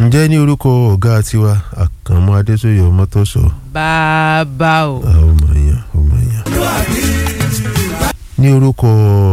ǹjẹ́ ní orúkọ ọ̀gá tiwa àkànmú adéṣòye ọmọtọ́sọ bàbá o. ọmọ èèyàn ọmọ èèyàn ní orúkọ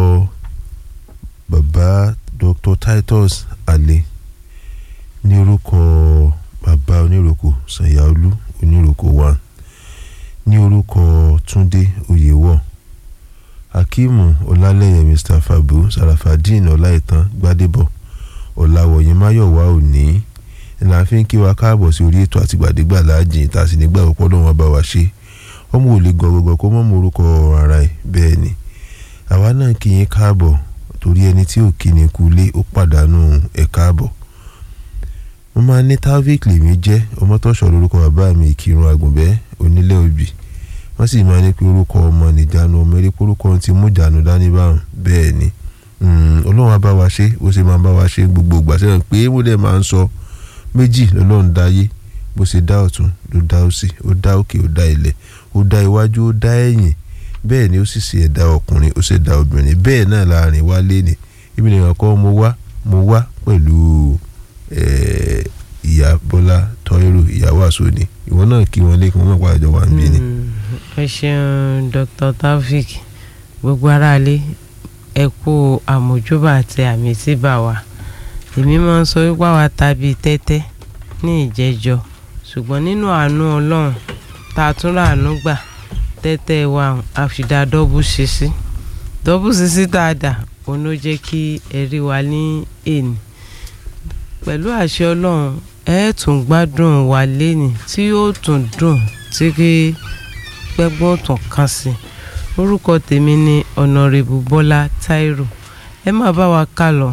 bàbá dr titus alẹ ní orúkọ bàbá oníròkò sanyaolu oníròkò one ní orúkọ túndé oyèwọ akeemu ọlálẹyẹ mr fabu sarafadeen ọláìtàn gbadebo ọ̀làwọ̀yìn máyọ̀wá òní la fi ń kí wa káàbọ̀ sí orí ètò àtìgbàdégbà láàjìn tá a sì nígbà púpọ̀ lọ́wọ́ bá wa ṣe ọmọ ò lè gọ̀gọ̀gọ̀ kó mọ́ mọ orúkọ ara ẹ̀ bẹ́ẹ̀ ni àwa náà kí yín káàbọ̀ torí ẹni tí ò kí ni kú lé ó pàdánù ẹ̀ káàbọ̀ mo máa ní taofik lèmi jẹ́ ọmọtọ́ṣọ́ lórúkọ bàbá mi ìkírun àgùnbẹ́ onílé òbí wọ́n sì máa ní pé orúkọ ọmọ nìjánu ọmọ eré orúkọ ti mú ìjánu dání báwọn bẹ́ẹ̀ ni ọlọ́run á bá wa ṣe ó sì máa bá wa ṣe gbogbo ìgbà sẹ́yìn pé mo dẹ̀ máa ń sọ méjì lọ́lọ́run dáyé bó ṣe dá ọ̀tún ló dá òsì ó dá òkè ó dá ilẹ̀ ó dá iwájú ó dá ẹ̀yìn bẹ́ẹ̀ ni ó sì ṣe ẹ̀dá ọkùnrin ó sì dá obìnrin bẹ́ẹ̀ náà láàrin wá léni ibi nìkan kọ́ mo wá mo wá pẹ̀lú ìyá bọ́lá tọ́yọ̀rọ̀ ìyàwó àsọ̀ni ìwọ náà kí wọn lé kí wọ́n mọ̀ pàjọ wà ń bí ni. ẹ ṣeun dr taofik gbogbo aráalé ẹ kú àmójúbà àti àmì síbà wa èmi máa ń sọ wípé àwa tàbí tẹ́tẹ́ ní ìjẹ́jọ́ ṣùgbọ́n nínú àánú ọlọ́run tá a tún ràánú gbà tẹ́tẹ́ wa àfìdá dọ́bù ṣíṣí dọ́bù ṣíṣí tá a dà òun ló jẹ́ kí ẹ rí wa ní èní pẹ̀lú àṣẹ ọlọ́run ẹ tún gbádùn wa léni tí yóò tún dùn tí kí pẹ́gbọ́n tún kàn sí orúkọ tèmi ni ọ̀nàrẹ́bù bọ́lá táírò ẹ má bá wa kà lọ.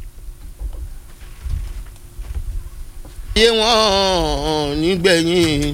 ayé wọn nígbẹ̀yìn